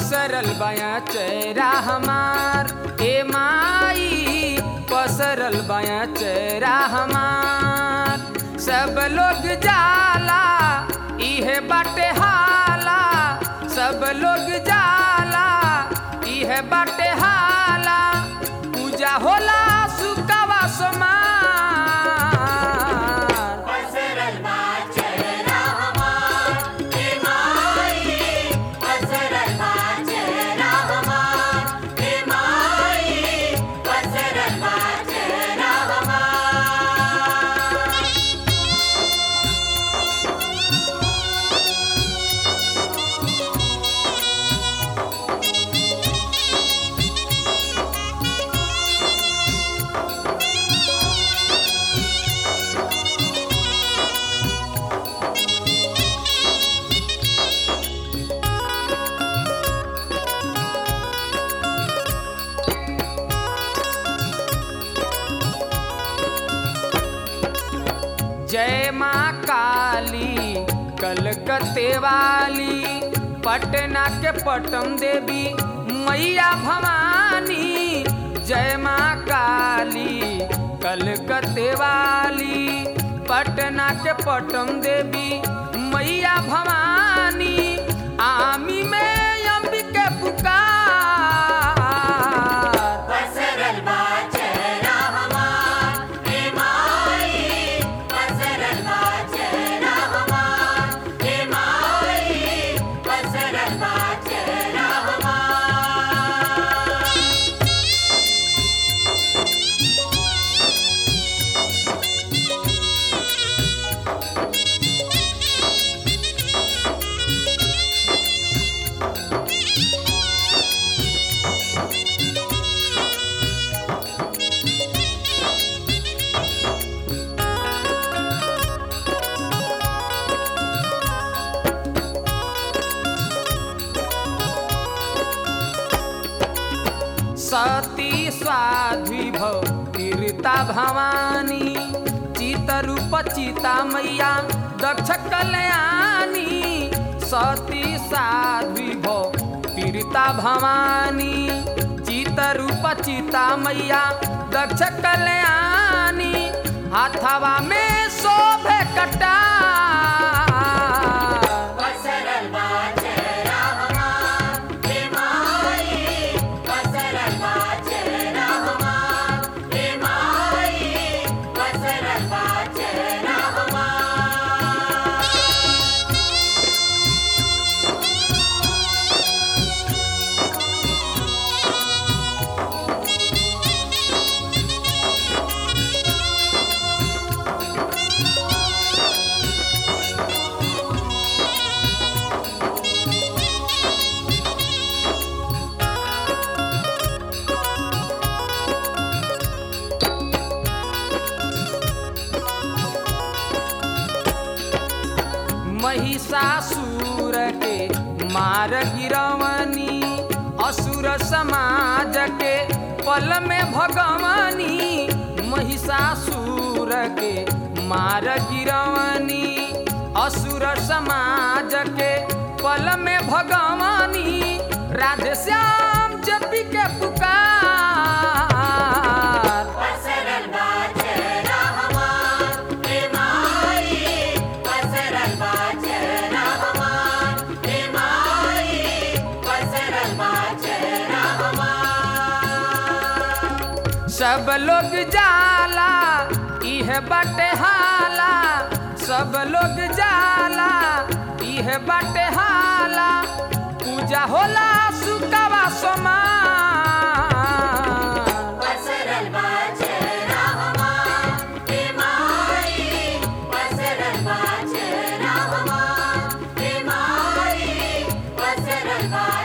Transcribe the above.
पसरल बाया चेहरा हमार ए माई पसरल बाया चेहरा हमार सब लोग जाला इहे बाटे हाला सब लोग जाला इहे बाटे हाला पूजा होला सुकावा सोमार पसरल बा चेहरा हमार हे माई पसरल बा चेहरा हमार हे माई पसरल बा चेहरा हमार जय माँ काली कलकत्ते वाली पटना के पटम देवी मैया भवानी जय माँ काली कलकत्ते वाली पटना के पटम देवी मैया भवानी आमी में अंबिके पुकार पसरल बा चेहरा हमार हे माई पसरल बा चेहरा हमार हे माई पसरल बा चेहरा हमार सती स्वाध्वी भव तीर्ता भवानी चितरूप चिता मैया दक्ष कल्याणी सती साध्वी भव तीर्ता भवानी चितरूप चिता मैया दक्ष कल्याणी हाथवा में शोभे कटार पसरल बा चेहरा हमार हे माई पसरल बा चेहरा हमार हे माई पसरल बा चेहरा हमार महिषासुर के मार गिरवनी असुर समाज के पल में भगवानी महिषासुर के मार गिरवनी असुर समाज के पल में भगवानी राधे श्याम जपी के पुकार पसरल बा चेहरा हमार हे माई पसरल बा चेहरा हमार हे माई पसरल बा चेहरा हमार सब लोग जाला इह बटे हाला सब लोग जाला इह बटे हाला पूजा होला सुकावा सोमार पसरल बा चेहरा हमार हे माई पसरल बा चेहरा हमार हे माई पसरल बा